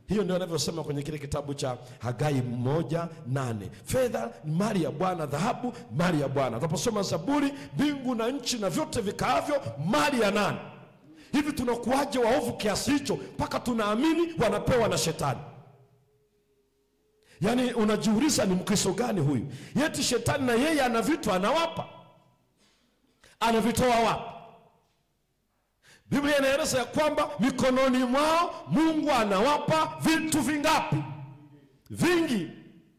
hiyo ndio anavyosema kwenye kile kitabu cha Hagai moja nane fedha ni mali ya Bwana, dhahabu mali ya Bwana. Tunaposoma Zaburi, mbingu na nchi na vyote vikaavyo mali ya nani? Hivi tunakuwaje waovu kiasi hicho mpaka tunaamini wanapewa na shetani? Yaani unajiuliza ni Mkristo gani huyu? Yeti shetani na yeye ana vitu anawapa, anavitoa wapi? Biblia inaeleza ya kwamba mikononi mwao Mungu anawapa vitu vingapi? Vingi.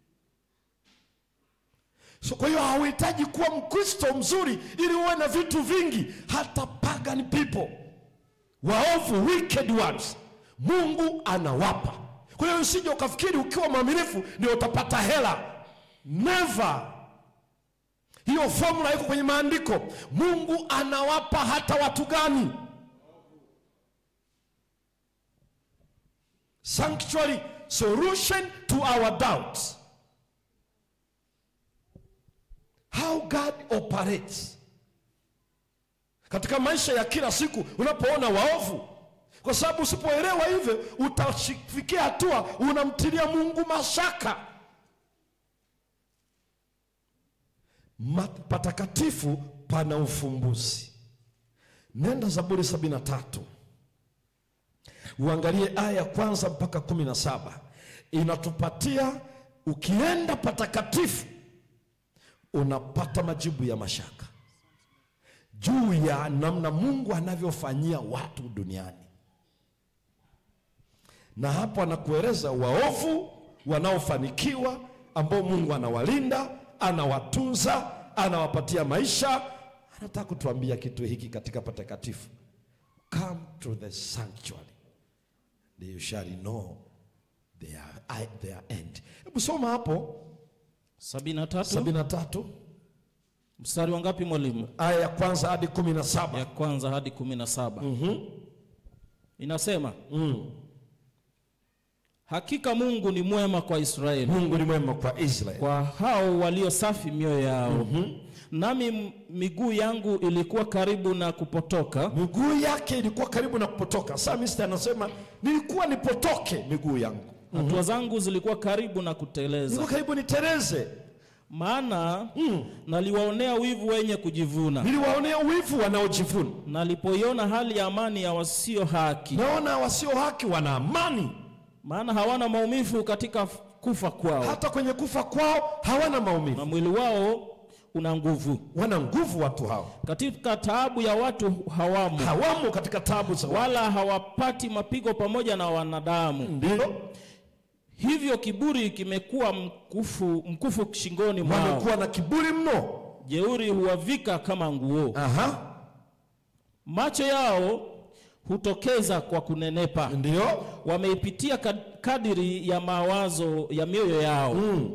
So kwa hiyo hauhitaji kuwa Mkristo mzuri ili uwe na vitu vingi. Hata pagan people, waovu, wicked ones, Mungu anawapa. Kwa hiyo usije ukafikiri ukiwa mwaminifu ndio utapata hela. Never. Hiyo formula iko kwenye maandiko. Mungu anawapa hata watu gani? Sanctuary solution to our doubts. How God operates katika maisha ya kila siku unapoona waovu, kwa sababu usipoelewa hivyo utafikia hatua unamtilia Mungu mashaka. Ma- Patakatifu pana ufumbuzi. Nenda Zaburi sabini na tatu uangalie aya ya kwanza mpaka kumi na saba inatupatia ukienda patakatifu unapata majibu ya mashaka juu ya namna Mungu anavyofanyia watu duniani, na hapo anakueleza waovu wanaofanikiwa ambao Mungu anawalinda, anawatunza, anawapatia maisha. Anataka kutuambia kitu hiki katika patakatifu, come to the sanctuary they shall know their, their end. Hebu soma hapo sabini na tatu sabini na tatu mstari wa ngapi mwalimu? aya ya kwanza hadi kumi na saba Ya kwanza hadi kumi na saba inasema hakika Mungu ni mwema kwa Israeli, Mungu ni mwema kwa Israeli. kwa hao walio safi mioyo yao. Nami m- miguu yangu ilikuwa karibu na kupotoka, Miguu yake ilikuwa karibu na kupotoka. Psalmist anasema nilikuwa nipotoke miguu yangu, hatua zangu zilikuwa karibu na nilikuwa kuteleza, karibu nitereze. maana naliwaonea wivu wenye kujivuna, Niliwaonea wivu wanaojivuna. nalipoiona hali ya amani ya wasio haki, Naona wasio haki wana amani, maana hawana maumivu katika f- kufa kwao, hata kwenye kufa kwao hawana maumivu, na mwili wao una nguvu. wana nguvu watu hao, Katika taabu ya watu hawamo, hawamo katika tabu za watu. wala hawapati mapigo pamoja na wanadamu. Ndio Hivyo kiburi kimekuwa mkufu, mkufu shingoni mwao, wamekuwa na kiburi mno. jeuri huwavika kama nguo. Aha, Macho yao hutokeza kwa kunenepa, ndio wameipitia kad- kadiri ya mawazo ya mioyo yao.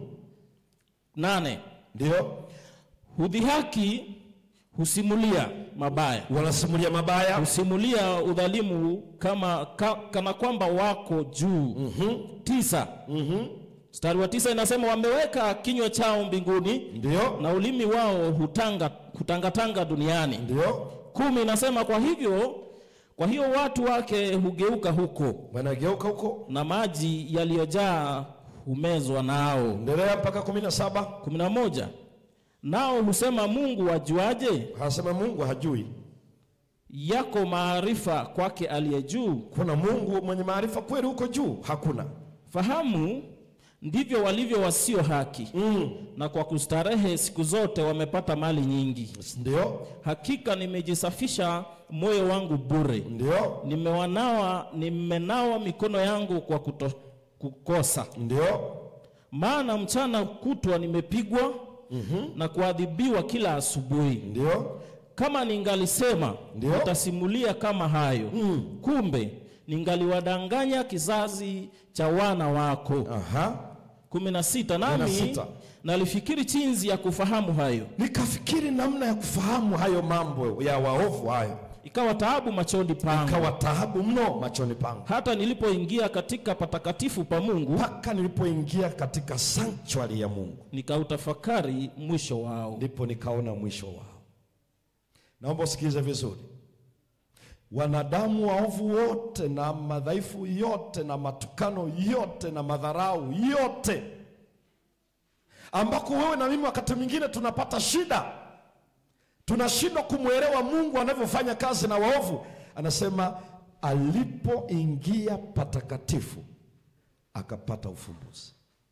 Nane, ndio hudhihaki husimulia mabaya, wanasimulia mabaya, husimulia udhalimu kama ka, kana kwamba wako juu. Tisa, mstari wa tisa inasema wameweka kinywa chao mbinguni ndio na ulimi wao hutanga hutangatanga duniani. ndio Kumi inasema kwa hivyo kwa hiyo watu wake hugeuka huko wanageuka huko. na maji yaliyojaa humezwa nao. Endelea mpaka kumi na saba. kumi na moja nao husema Mungu wajuaje? Anasema Mungu hajui. Yako maarifa kwake aliye juu. Kuna Mungu mwenye maarifa kweli huko juu? Hakuna. Fahamu ndivyo walivyo wasio haki, Mm. na kwa kustarehe siku zote wamepata mali nyingi. Ndio, Hakika nimejisafisha moyo wangu bure, ndio, nimewanawa nimenawa mikono yangu kwa kuto, kukosa. ndio, Maana mchana kutwa nimepigwa na kuadhibiwa kila asubuhi. ndio, Kama ningalisema Ndio. nitasimulia kama hayo, kumbe ningaliwadanganya kizazi cha wana wako. aha. kumi na sita Kumi na nami sita. nalifikiri chinzi ya kufahamu hayo, Nikafikiri namna ya kufahamu hayo mambo ya waovu hayo, ikawa taabu machoni pangu, kawa taabu mno machoni pangu, hata nilipoingia katika patakatifu pa Mungu mpaka nilipoingia katika sanctuary ya Mungu, nikautafakari mwisho wao. ndipo nikaona mwisho wao. Naomba usikilize vizuri. wanadamu waovu wote na madhaifu yote na matukano yote na madharau yote, ambako wewe na mimi wakati mwingine tunapata shida, tunashindwa kumwelewa Mungu anavyofanya kazi na waovu. Anasema alipoingia patakatifu akapata ufumbuzi,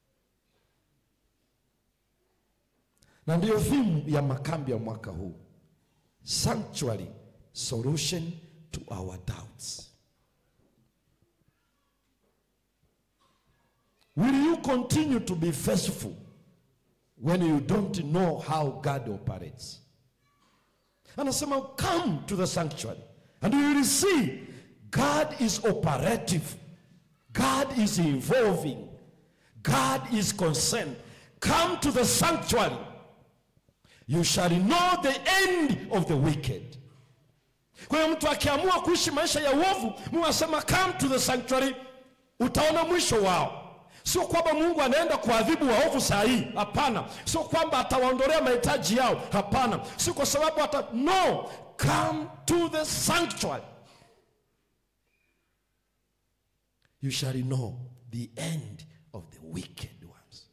na ndiyo thimu ya makambi ya mwaka huu, sanctuary solution to our doubts. Will you continue to be faithful when you don't know how God operates? Anasema come to the sanctuary and you will see God is operative. God is involving. God is concerned. Come to the sanctuary. You shall know the end of the wicked. Kwa hiyo mtu akiamua kuishi maisha ya uovu, Mungu anasema come to the sanctuary, utaona mwisho wao. Sio kwamba Mungu anaenda kuadhibu waovu saa hii, hapana. Sio kwamba atawaondolea mahitaji yao, hapana. Sio kwa sababu ata no, come to the sanctuary. You shall know the end of the wicked ones.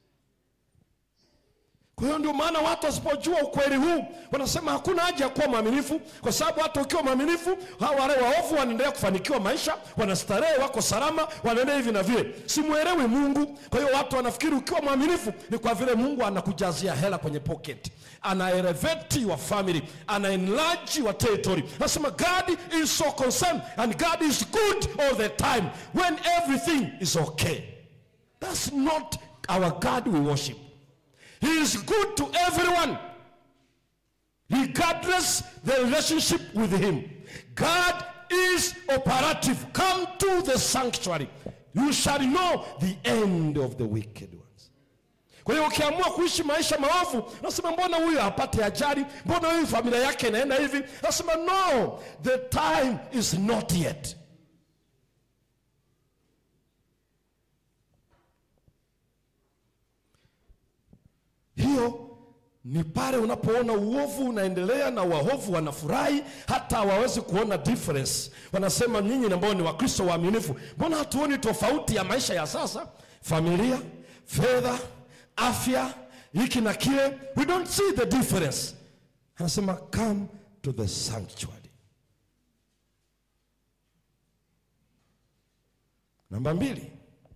Kwa hiyo ndio maana watu wasipojua ukweli huu wanasema hakuna haja ya kuwa mwaminifu, kwa sababu hata ukiwa mwaminifu, hawa wale waovu wanaendelea kufanikiwa maisha, wanastarehe, wako salama, wanaendelea hivi na vile. Simwelewi Mungu. Kwa hiyo watu wanafikiri ukiwa mwaminifu ni kwa vile Mungu anakujazia hela kwenye pocket, ana elevate your family, ana enlarge your territory. Nasema God is so concerned and God is good all the time when everything is okay. That's not our God we worship. He is good to everyone, regardless the relationship with him. God is operative. Come to the sanctuary. You shall know the end of the wicked ones. Kwa hiyo ukiamua kuishi maisha maovu, nasema mbona huyu hapate ajali, mbona huyu familia yake inaenda hivi, nasema no, the time is not yet. Hiyo ni pale unapoona uovu unaendelea na waovu wanafurahi, hata hawawezi kuona difference. Wanasema nyinyi ambao ni Wakristo waaminifu, mbona hatuoni tofauti ya maisha ya sasa, familia, fedha, afya, hiki na kile, we don't see the difference. Anasema come to the sanctuary. Namba mbili,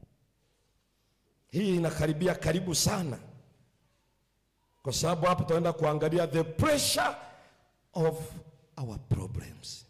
hii inakaribia karibu sana kwa sababu hapo tutaenda kuangalia the pressure of our problems.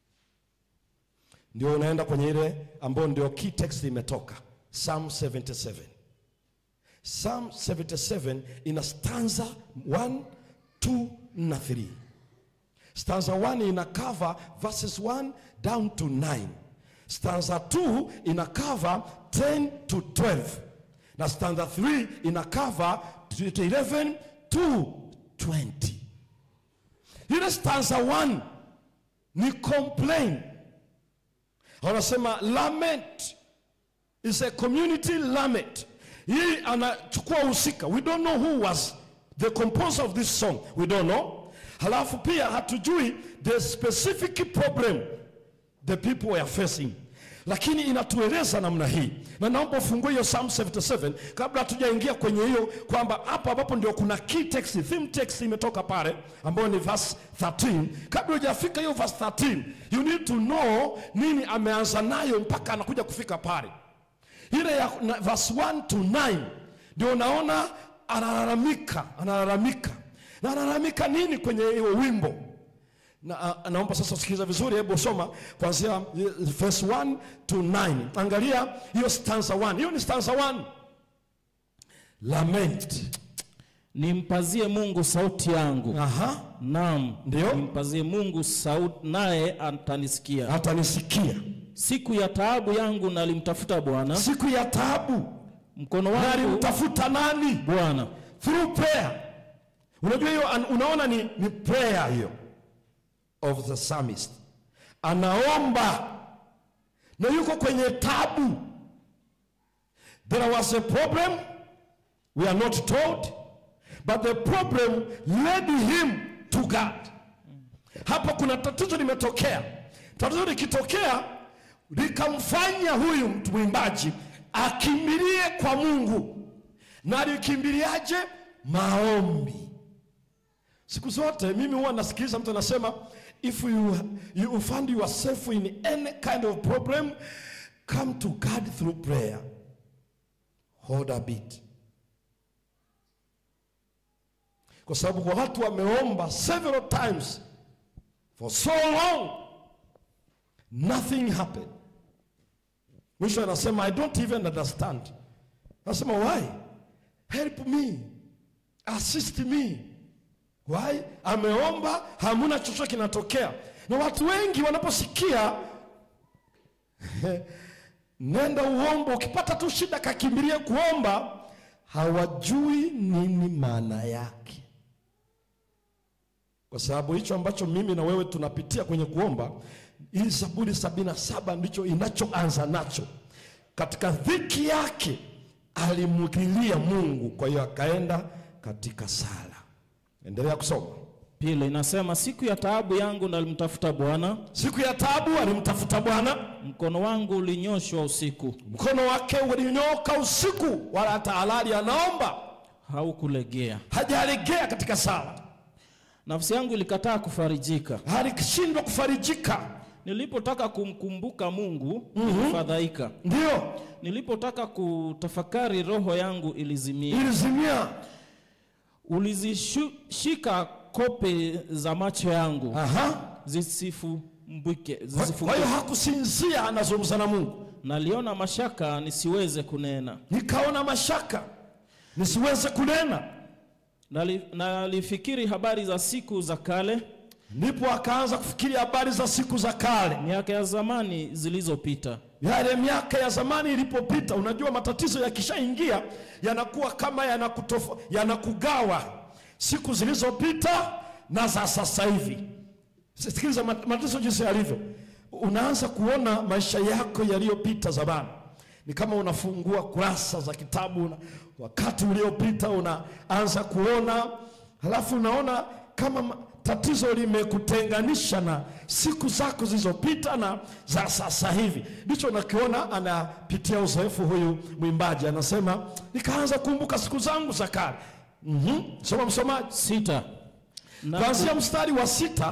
Ndio unaenda kwenye ile ambayo ndio key text imetoka Psalm 77. Psalm 77 ina stanza 1, 2 na 3. Stanza 1 ina cover verses 1 down to 9. Stanza 2 ina cover 10 to 12. Na stanza 3 ina cover 11 to 20. Ile stanza 1 ni complain. Wanasema lament is a community lament. Hii anachukua husika. We don't know who was the composer of this song. We don't know. Halafu pia hatujui the specific problem the people were facing lakini inatueleza namna hii, na naomba ufungue hiyo Psalm 77 kabla hatujaingia kwenye hiyo, kwamba hapo ambapo ndio kuna key text, theme text imetoka pale, ambayo ni verse 13. Kabla hujafika hiyo verse 13, you need to know nini ameanza nayo mpaka anakuja kufika pale. Ile ya na, verse 1 to 9 ndio unaona analalamika, analalamika na analalamika nini kwenye hiyo wimbo na, a- naomba sasa usikiliza vizuri, hebu soma kuanzia eh, verse 1 to 9. Angalia hiyo stanza 1. Hiyo ni stanza 1. Lament. Nimpazie Mungu sauti yangu. Aha. Naam, Ndio. nimpazie Mungu sauti naye atanisikia. Atanisikia. Siku ya taabu yangu nalimtafuta Bwana, Siku ya taabu mkono na wangu alimtafuta nani? Bwana. Through prayer. Unajua hiyo an- unaona ni, ni prayer hiyo of the psalmist. Anaomba na yuko kwenye tabu. There was a problem we are not told but the problem led him to God. Hapo kuna tatizo limetokea tatizo likitokea likamfanya huyu mtu mwimbaji akimbilie kwa mungu na alikimbiliaje maombi siku zote mimi huwa nasikiliza mtu anasema if you, you find yourself in any kind of problem come to god through prayer hold a bit kwa sababu kwa watu wameomba several times for so long nothing happened mwisho anasema i don't even understand anasema why help me assist me why ameomba hamuna chochote kinatokea na watu wengi wanaposikia nenda uombo ukipata tu shida kakimbilie kuomba hawajui nini maana yake kwa sababu hicho ambacho mimi na wewe tunapitia kwenye kuomba hii zaburi sabini na saba ndicho inachoanza nacho katika dhiki yake alimwigilia mungu kwa hiyo akaenda katika sala endelea kusoma pili inasema siku ya taabu yangu nalimtafuta bwana siku ya taabu alimtafuta bwana mkono wangu ulinyoshwa usiku mkono wake ulinyoka usiku wala hata halali anaomba haukulegea hajalegea katika sala nafsi yangu ilikataa kufarijika alishindwa kufarijika nilipotaka kumkumbuka mungu nilifadhaika ndio nilipotaka kutafakari roho yangu ilizimia ilizimia ulizishika kope za macho yangu Aha. zisifumbwike Kwa- kwa zisifunguke hiyo hakusinzia anazungumza na mungu naliona mashaka nisiweze kunena nikaona mashaka nisiweze kunena Nali- nalifikiri habari za siku za kale ndipo akaanza kufikiri habari za siku za kale miaka ya zamani zilizopita yale miaka ya zamani ilipopita unajua matatizo yakishaingia yanakuwa kama yanakutofa- yanakugawa siku zilizopita na za sasa hivi sikiliza mat- matatizo jinsi yalivyo unaanza kuona maisha yako yaliyopita zamani ni kama unafungua kurasa za kitabu una, wakati uliopita unaanza kuona halafu unaona kama ma- tatizo limekutenganisha na siku zako zilizopita na za sasa hivi ndicho nakiona anapitia uzoefu huyu mwimbaji anasema nikaanza kumbuka siku zangu za kale mm soma msomaji sita Na- kuanzia mstari wa sita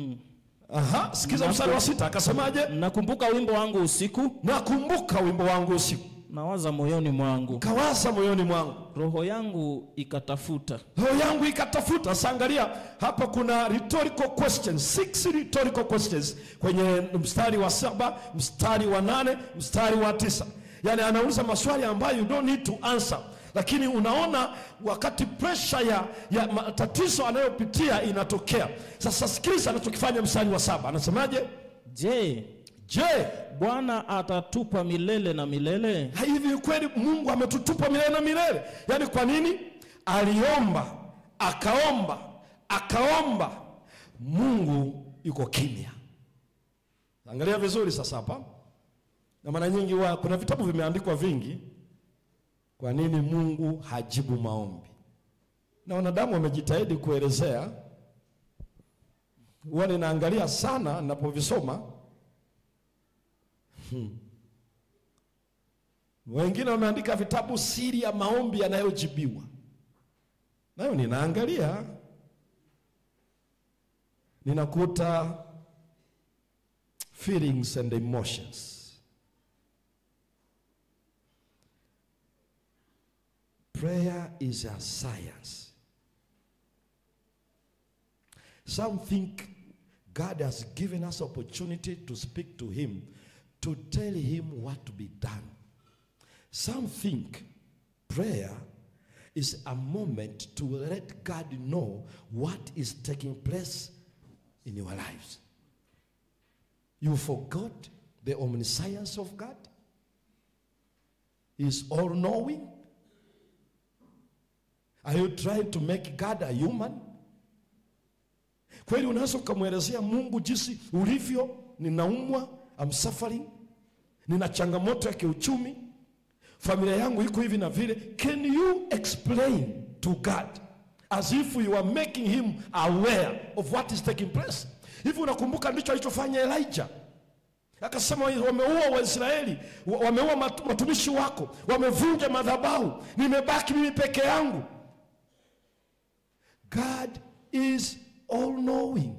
Aha, sikiza mstari wa sita akasemaje nakumbuka wimbo wangu usiku nakumbuka wimbo wangu usiku nawaza moyoni mwangu kawaza moyoni mwangu roho yangu ikatafuta roho yangu ikatafuta sasa angalia hapa kuna rhetorical questions six rhetorical questions kwenye mstari wa saba mstari wa nane mstari wa tisa yaani anauliza maswali ambayo you don't need to answer lakini unaona wakati presha ya, ya matatizo anayopitia inatokea sasa sikiliza anachokifanya mstari wa saba anasemaje je je bwana atatupa milele na milele hivi kweli mungu ametutupa milele na milele yaani kwa nini aliomba akaomba akaomba mungu yuko kimya angalia vizuri sasa hapa na mara nyingi wa, kuna vitabu vimeandikwa vingi kwa nini mungu hajibu maombi na wanadamu wamejitahidi kuelezea huwa ninaangalia sana ninapovisoma wengine wameandika vitabu siri ya maombi yanayojibiwa nayo ninaangalia ninakuta feelings and emotions prayer is a science some think god has given us opportunity to speak to him to tell him what to be done some think prayer is a moment to let God know what is taking place in your lives. You forgot the omniscience of God? He is all knowing? Are you trying to make God a human? Kweli unaweza ukamwelezea Mungu jinsi ulivyo, ninaumwa, I'm suffering, nina changamoto ya kiuchumi, familia yangu iko hivi na vile can you explain to god as if you are making him aware of what is taking place hivi unakumbuka ndicho alichofanya elijah Akasema wameua Waisraeli, wa- wameua matu- watumishi wako, wamevunja madhabahu, nimebaki mimi peke yangu. God is all knowing.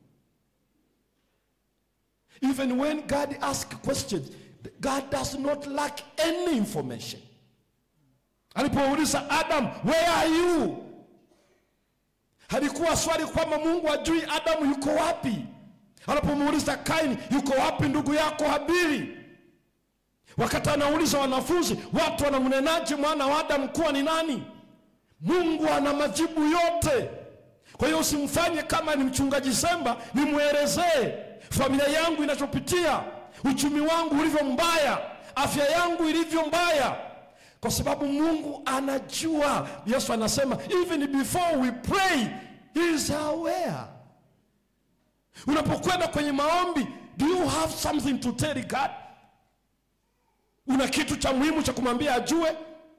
Even when God asks questions, God does not lack any information. Alipouliza Adam, where are you? Halikuwa swali kwamba Mungu ajui Adamu yuko wapi. Anapomuuliza Kaini, yuko wapi ndugu yako Habili? Wakati anauliza wanafunzi, watu wanamnenaje mwana wa Adamu kuwa ni nani? Mungu ana majibu yote. Kwa hiyo usimfanye kama ni mchungaji Semba, nimwelezee familia yangu inachopitia, uchumi wangu ulivyo mbaya, afya yangu ilivyo mbaya, kwa sababu Mungu anajua. Yesu anasema even before we pray he is aware. Unapokwenda kwenye maombi, do you have something to tell God? Una kitu cha muhimu cha kumwambia ajue?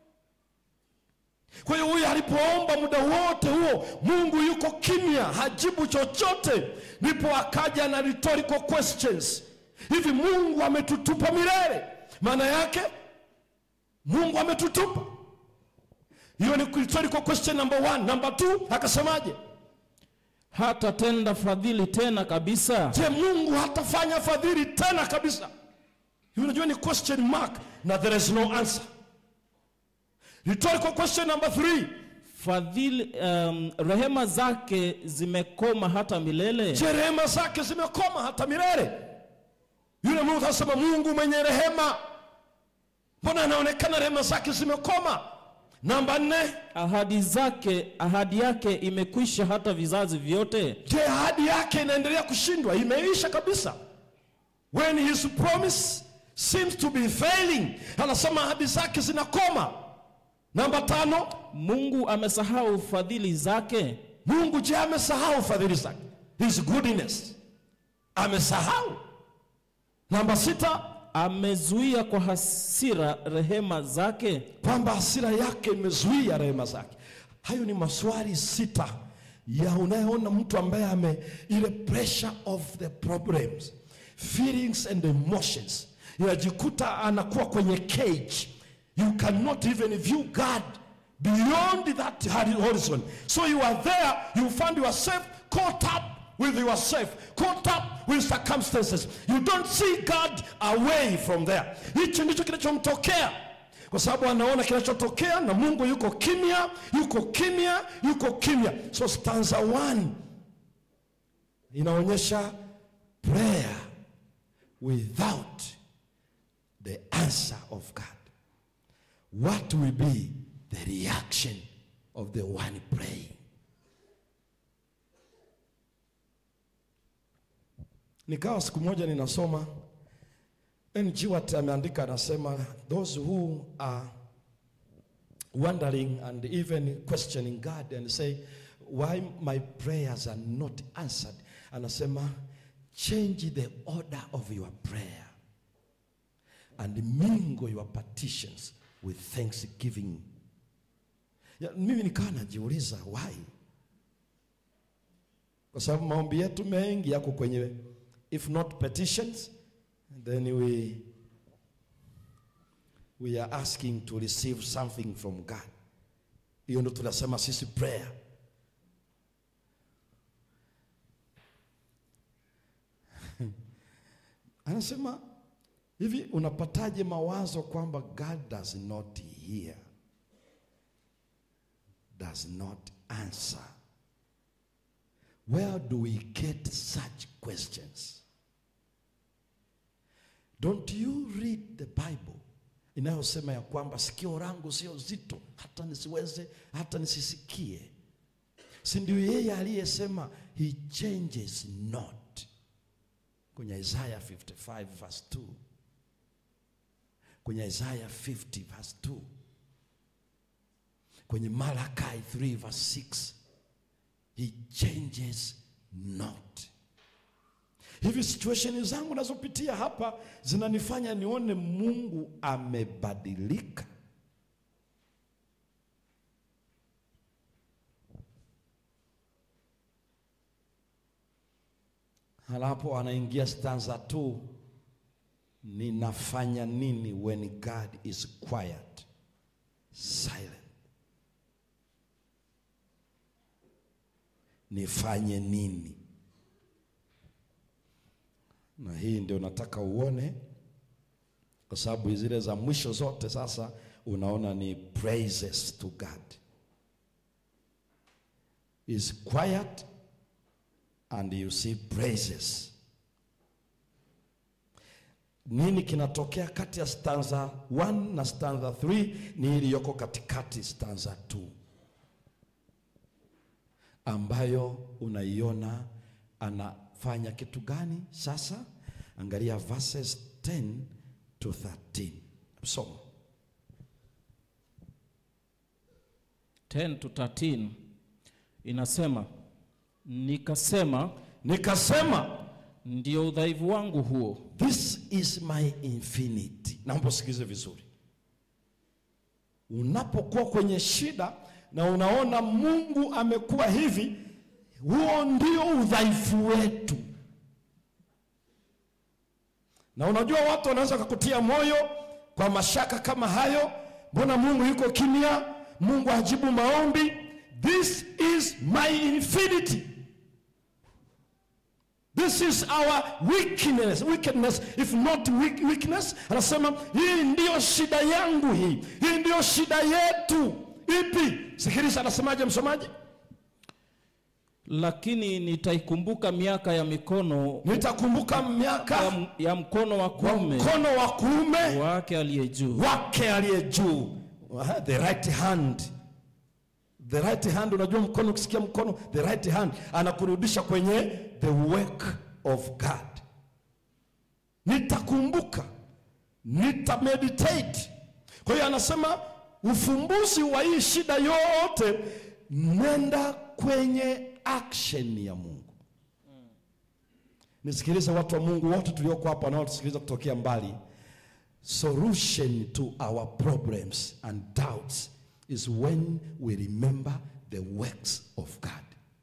Kwa hiyo huyu alipoomba muda wote huo, Mungu yuko kimya, hajibu chochote, ndipo akaja na rhetorical questions. Hivi Mungu ametutupa milele? Maana yake Mungu ametutupa. Hiyo ni rhetorical question number one. Number two, akasemaje? hatatenda fadhili tena kabisa Je, Mungu hatafanya fadhili tena kabisa? Hiyo Unajua ni question mark na there is no answer. Rhetorical question number three. fadhili um, rehema zake zimekoma hata milele Je, rehema zake zimekoma hata milele? Yule Mungu anasema Mungu mwenye rehema, mbona anaonekana rehema zake zimekoma? Namba nne, ahadi zake ahadi yake imekwisha hata vizazi vyote je, ahadi yake inaendelea kushindwa? Imeisha kabisa. When his promise seems to be failing, anasema ahadi zake zinakoma. Namba tano, mungu amesahau fadhili zake Mungu je, amesahau fadhili zake, his goodness amesahau? Namba sita, amezuia kwa hasira rehema zake kwamba hasira yake imezuia rehema zake. Hayo ni maswali sita ya unayeona mtu ambaye ame ile pressure of the problems feelings and emotions, inajikuta anakuwa kwenye cage. You cannot even view God beyond that horizon. So you are there, you find yourself caught up with yourself, caught up with circumstances. You don't see God away from there. Hicho ndicho kinachomtokea kwa sababu anaona kinachotokea na Mungu yuko kimya, yuko kimya, yuko kimya. So stanza 1 inaonyesha prayer without the answer of God. What will be the reaction of the one praying? Nikawa siku moja ninasoma N.G. Watt ameandika anasema those who are wondering and even questioning God and say why my prayers are not answered anasema change the order of your prayer and mingle your petitions with thanksgiving ya, mimi nikawa najiuliza why kwa sababu maombi yetu mengi yako kwenye if not petitions then we we are asking to receive something from God. Hiyo ndo tunasema sisi prayer. Anasema hivi, unapataje mawazo kwamba God does not hear, does not answer? Where do we get such questions? Don't you read the Bible inayosema ya kwamba sikio langu sio zito hata nisiweze hata nisisikie? Si ndio yeye aliyesema he changes not kwenye Isaiah 55 verse 2, kwenye Isaiah 50 verse 2, kwenye Malachi 3 verse 6, he changes not. Hivi situation zangu nazopitia hapa zinanifanya nione Mungu amebadilika. Halapo anaingia stanza tu, ninafanya nini when God is quiet, silent? Nifanye nini? Na hii ndio nataka uone, kwa sababu zile za mwisho zote sasa unaona ni praises to God. Is quiet and you see praises. Nini kinatokea kati ya stanza 1 na stanza 3 ni iliyoko katikati stanza 2 ambayo unaiona anafanya kitu gani sasa? Angalia verses 10 to 13. Soma. 10 to 13 inasema, nikasema Nikasema ndio udhaifu wangu huo, This is my infinity. Naomba usikize vizuri. Unapokuwa kwenye shida na unaona Mungu amekuwa hivi, huo ndio udhaifu wetu. Na unajua watu wanaweza kukutia moyo kwa mashaka kama hayo, mbona Mungu yuko kimya? Mungu hajibu maombi. This is my infinity. This is our weakness, wickedness if not weak, weakness. Anasema hii ndiyo shida yangu, hii hii ndiyo shida yetu. Ipi? Sikiliza, anasemaje msomaji? lakini nitaikumbuka miaka ya mikono Nitakumbuka ya, miaka m- ya mkono wa wa kuume mkono wa kuume wake aliye juu. wake aliye juu, Aha, the right hand. The right hand, unajua mkono, ukisikia mkono, the right hand anakurudisha kwenye the work of God. Nitakumbuka, nitameditate. Kwa hiyo anasema ufumbuzi wa hii shida yote, nenda kwenye action ya Mungu. Nisikilize watu wa Mungu wote tulioko hapa wanaotusikiliza kutokea mbali. Solution to our problems and doubts is when we remember the works of God.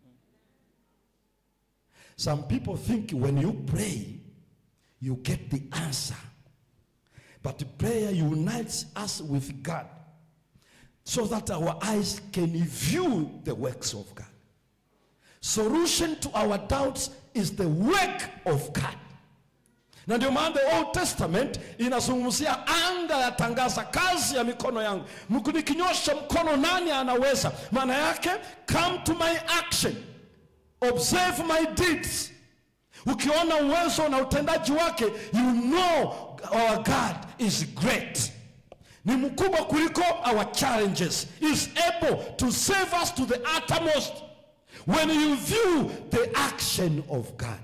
Some people think when you pray, you get the answer. But prayer unites us with God so that our eyes can view the works of God. Solution to our doubts is the work of God. Na ndio maana the Old Testament inazungumzia anga yatangaza kazi ya mikono yangu. Mku- Nikinyosha mkono, nani anaweza? Maana yake come to my action, observe my deeds. Ukiona uwezo na utendaji wake, you know our God is great. Ni mkubwa kuliko our challenges. Is able to save us to the uttermost. When you view the action of God.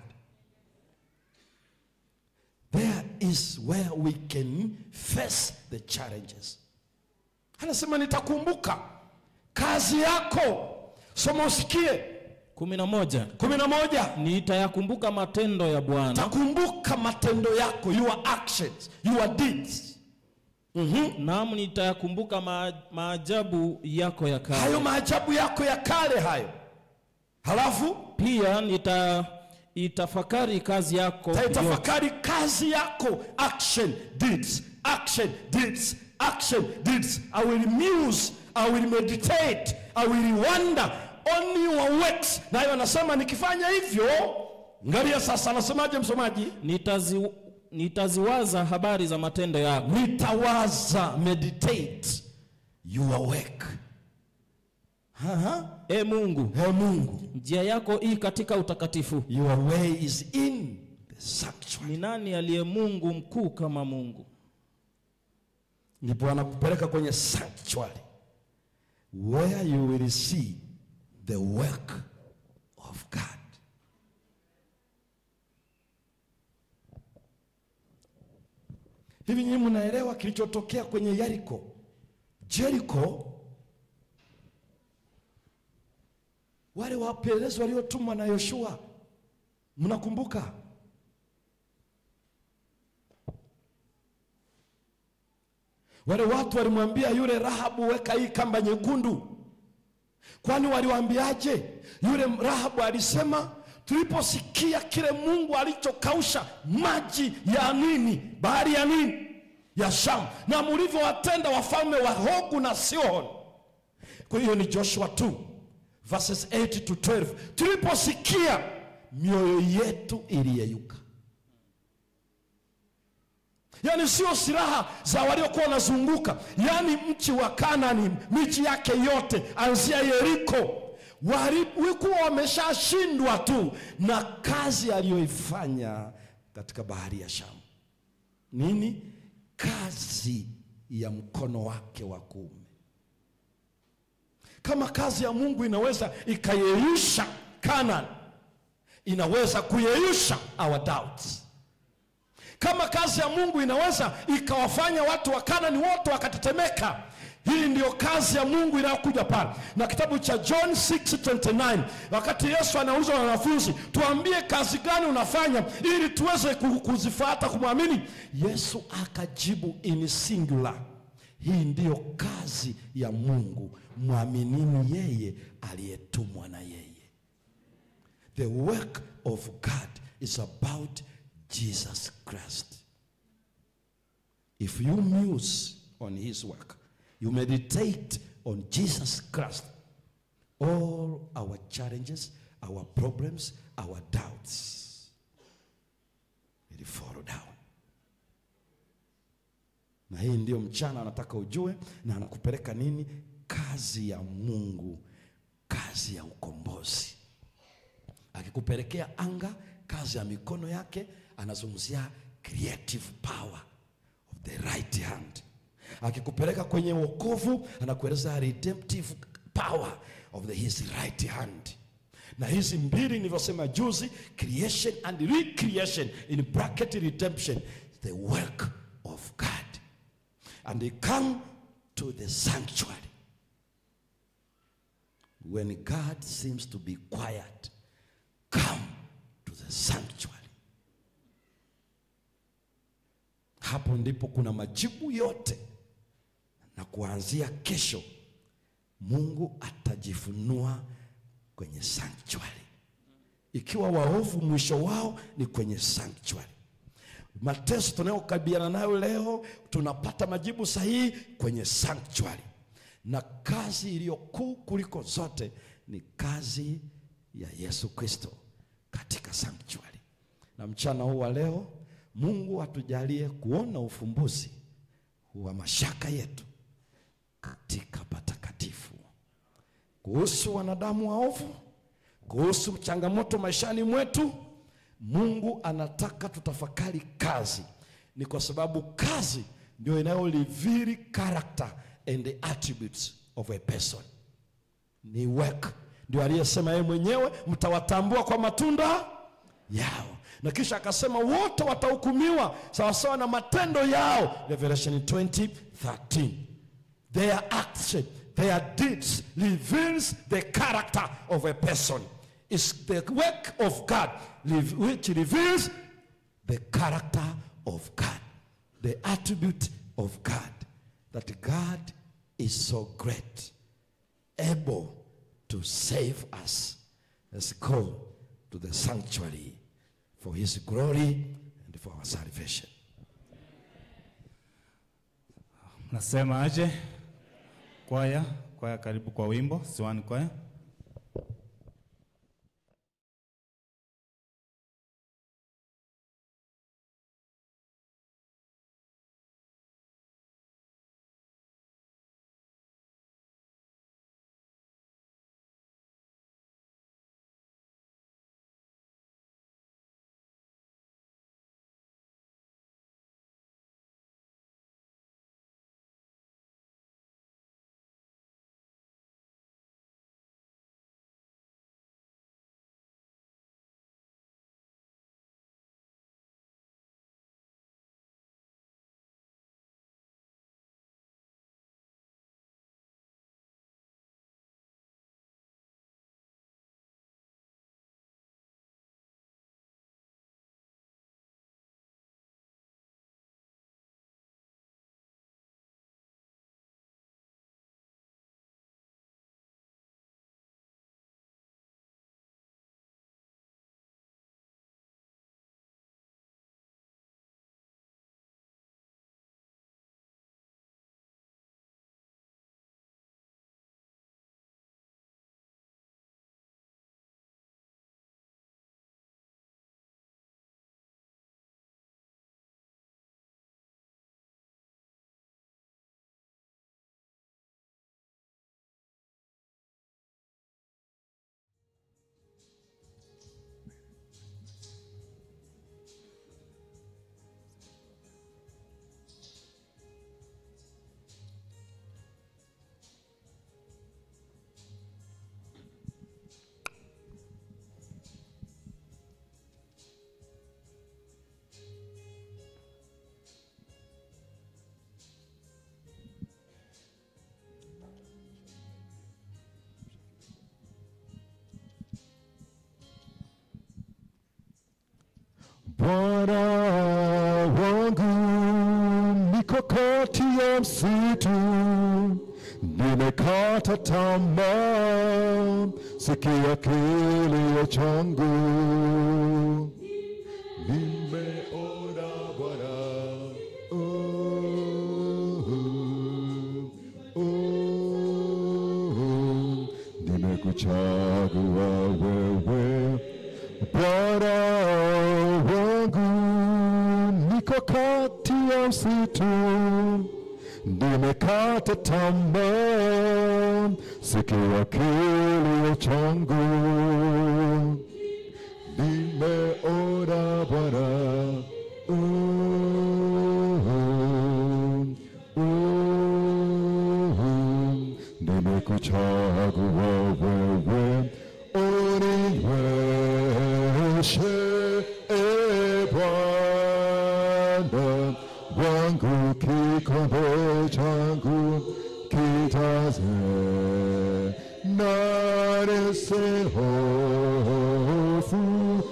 There is where we can face the challenges. Anasema nitakumbuka kazi yako. Soma usikie. kumi na moja kumi na moja. nitayakumbuka matendo ya Bwana Takumbuka matendo yako, your actions, your deeds. Mhm. naam, nitayakumbuka ma, maajabu yako ya Hayo kale. maajabu yako ya kale hayo. Halafu Pia nita itafakari kazi yako yote. taitafakari kazi yako, action deeds, action deeds, action deeds. I will muse, I will meditate, I will wonder on your works. Nayo anasema nikifanya hivyo, ngalia sasa, anasemaje msomaji? Nitazi, nitaziwaza habari za matendo yako Nitawaza, meditate your work. Aha. e Mungu, He Mungu, njia yako hii katika utakatifu. your way is in the sanctuary. Ni nani aliye Mungu mkuu kama Mungu? ndipo anakupeleka kwenye sanctuary where you will see the work of God. Hivi nyinyi mnaelewa kilichotokea kwenye Yeriko? Jericho, wale wapelelezi waliotumwa na Yoshua, mnakumbuka? Wale watu walimwambia yule Rahabu, weka hii kamba nyekundu. Kwani waliwaambiaje? Yule Rahabu alisema tuliposikia kile Mungu alichokausha maji ya nini, bahari ya nini, ya Shamu, na mlivyowatenda wafalme wa Hogu na Sihoni. Kwa hiyo ni Joshua 2 verses 8 to 12. Tuliposikia mioyo yetu iliyeyuka. Yaani sio silaha za waliokuwa wanazunguka, yaani mchi wa Kanani, miji yake yote, anzia Yeriko, walikuwa wameshashindwa tu na kazi aliyoifanya katika bahari ya Shamu. Nini? Kazi ya mkono wake wa kuume. Kama kazi ya Mungu inaweza ikayeyusha Kanani, inaweza kuyeyusha our doubts. Kama kazi ya Mungu inaweza ikawafanya watu wa Kanani wote wakatetemeka, hii ndiyo kazi ya Mungu inayokuja pale. Na kitabu cha John 6:29 wakati Yesu anaulizwa na wanafunzi, tuambie kazi gani unafanya ili tuweze ku- kuzifuata kumwamini. Yesu akajibu in singular, hii ndiyo kazi ya Mungu, mwaminini yeye aliyetumwa na yeye. The work of God is about Jesus Christ. If you muse on his work, you meditate on Jesus Christ, all our challenges, our problems, our doubts will fall down. Na hii ndio mchana anataka ujue, na anakupeleka nini? Kazi ya Mungu, kazi ya ukombozi akikupelekea anga, kazi ya mikono yake, anazungumzia creative power of the right hand. Akikupeleka kwenye wokovu, anakueleza redemptive power of the his right hand. Na hizi mbili nilivyosema juzi, creation and recreation, in bracket redemption, the work of God. And they come to the sanctuary when God seems to be quiet come to the sanctuary. Hapo ndipo kuna majibu yote, na kuanzia kesho Mungu atajifunua kwenye sanctuary. Ikiwa waovu mwisho wao ni kwenye sanctuary. Mateso tunayokabiliana nayo leo tunapata majibu sahihi kwenye sanctuary, na kazi iliyo kuu kuliko zote ni kazi ya Yesu Kristo katika sanctuary. Na mchana huu wa leo Mungu atujalie kuona ufumbuzi wa mashaka yetu katika patakatifu, kuhusu wanadamu waovu, kuhusu changamoto maishani mwetu. Mungu anataka tutafakari kazi, ni kwa sababu kazi ndio inayoliviri character and the attributes of a person. Ni work ndio aliyesema yeye mwenyewe, mtawatambua kwa matunda yao, na kisha akasema wote watahukumiwa sawasawa na matendo yao, Revelation 20:13. Their action, their deeds reveals the character of a person. It's the work of God which reveals the character of God, the attribute of God, that God is so great, able to save us. Let's go to the sanctuary for his glory and for our salvation. Nasema aje? Kwaya, kwaya karibu kwa wimbo, Siwani kwaya. Bwana wangu niko kati ya msitu, nimekata tamaa, sikia kilio changu. Nimeona Bwana, oh, oh, nimekuchagua wewe Bwana wangu, niko kati ya msitu, nimekata tamaa, sikia kilio changu. Nimeona Bwana, oh, oh, nimekuchagua wewe, uniwezeshe e Bwana wangu, kikombe changu kijaze na nisihofu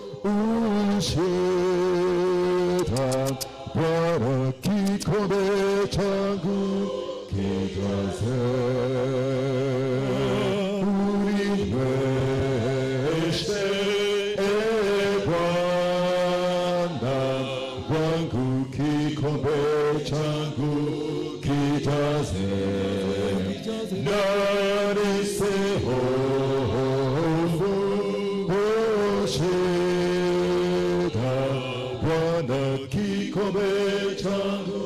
ushida. Bwana, kikombe changu kijaze uniwezeshe e Bwana wangu, kikombe changu kijaze na nisihofu ushida. Bwana, kikombe changu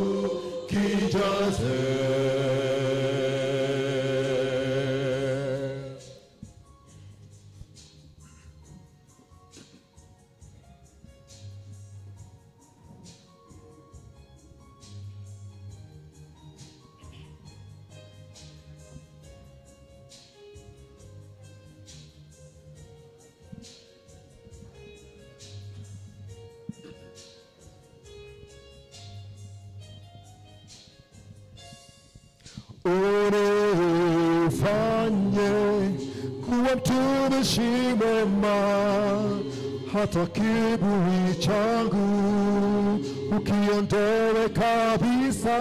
kijaze. unifanye kuwa mtumishi mwema, hata kiburi changu ukiondoe kabisa.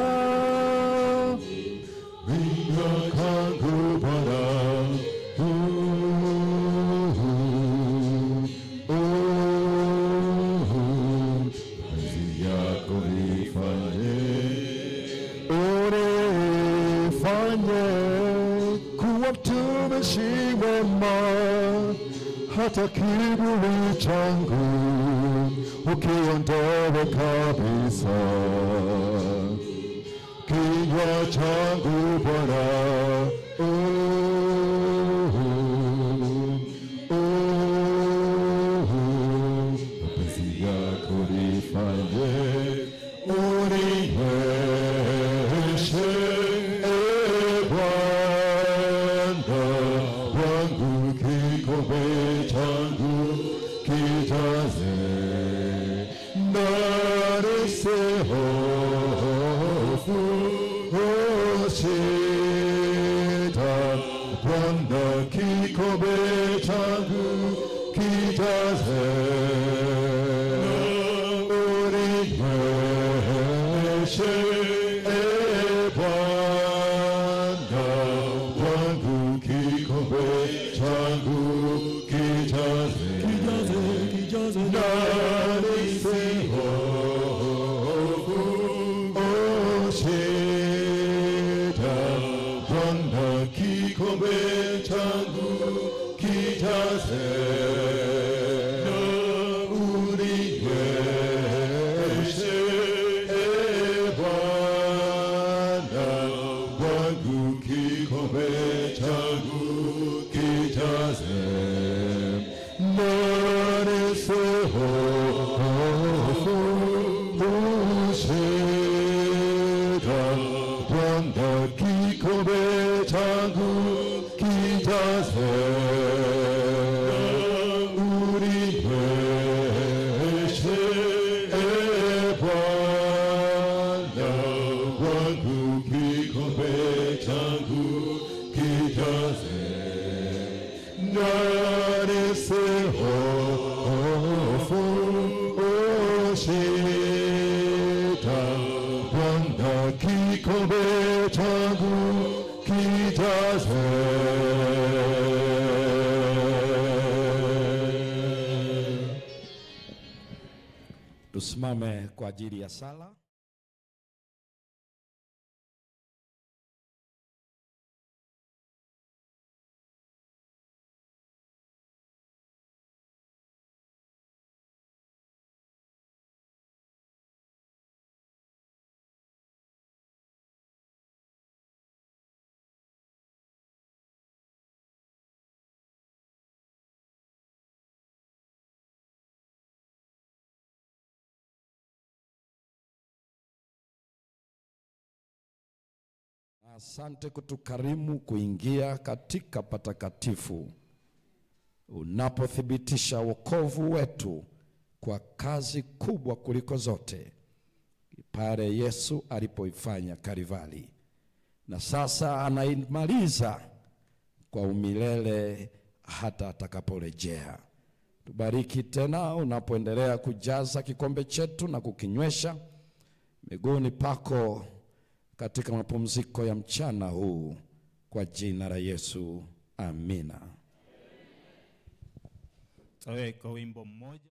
Vinywa kangu Bwana, uh, uh, kazi yako nifanye unifanye kuwa mtumishi mwema, hata kiburi changu ukiondoe kabisa. Kinywa changu Bwana, oh, oh, mapenzi yako nifanye uniwezeshe e Bwana wangu, kikombe changu kijaze na nisihofu ushida. Bwana, kikombe changu kijaze uniwezeshe e Bwana wangu, kikombe changu kijaze na nisihofu ushida. Bwana, kikombe changu kijaze na uniwezeshe e Bwana wangu, kikombe changu kijaze na nisihofu ushida. Bwana, kikombe changu kijaze uniwezeshe e Bwana wangu, kikombe changu kijaze na nisihofu ushida. kijaze Tusimame kwa ajili ya sala. Asante kutukarimu kuingia katika patakatifu unapothibitisha wokovu wetu kwa kazi kubwa kuliko zote pale Yesu alipoifanya Kalvari, na sasa anaimaliza kwa umilele hata atakaporejea. Tubariki tena unapoendelea kujaza kikombe chetu na kukinywesha miguuni pako katika mapumziko ya mchana huu, kwa jina la Yesu, amina. Tutaweka wimbo mmoja.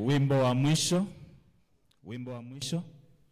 Wimbo wa mwisho, wimbo wa mwisho.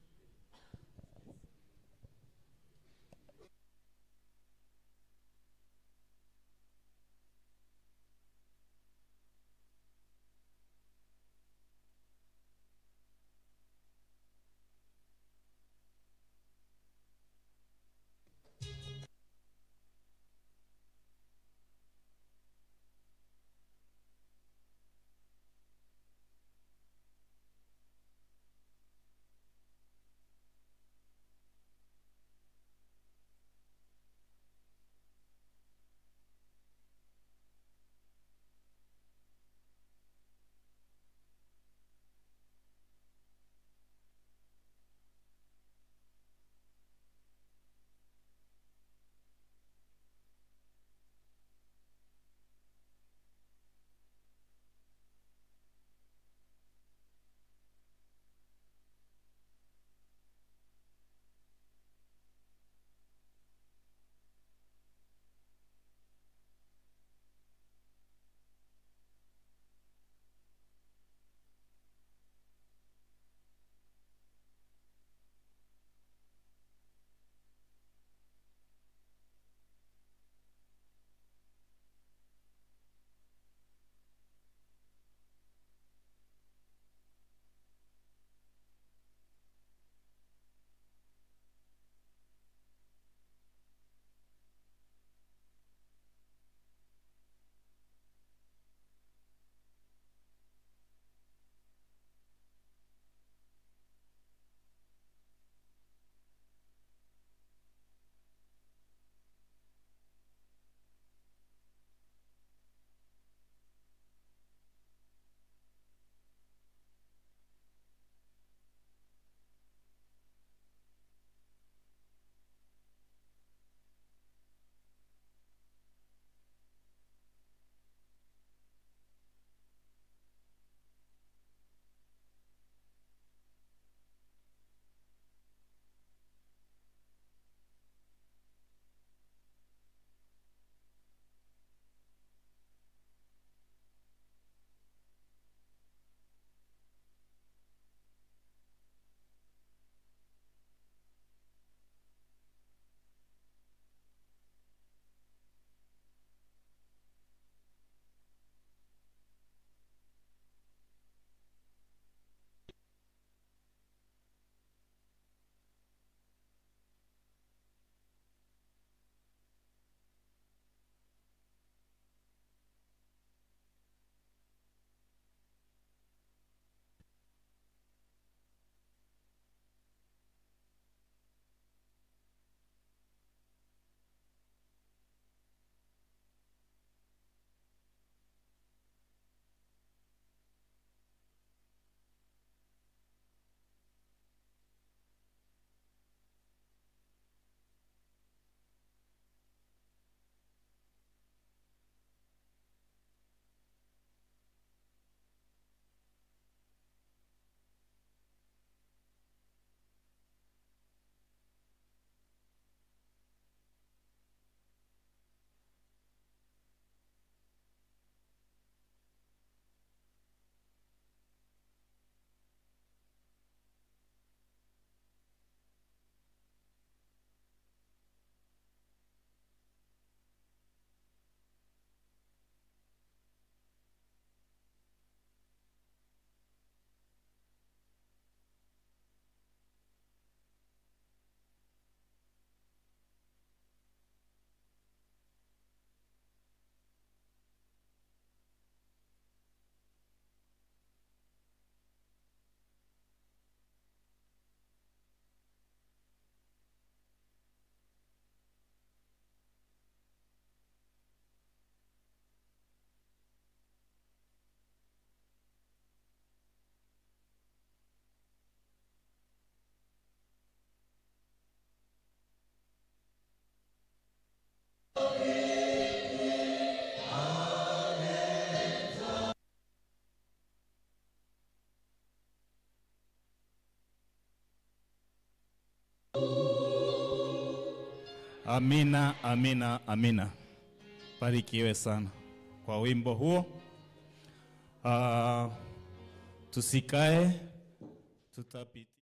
Amina, amina, amina. Barikiwe sana kwa wimbo huo. Uh, tusikae, tutapita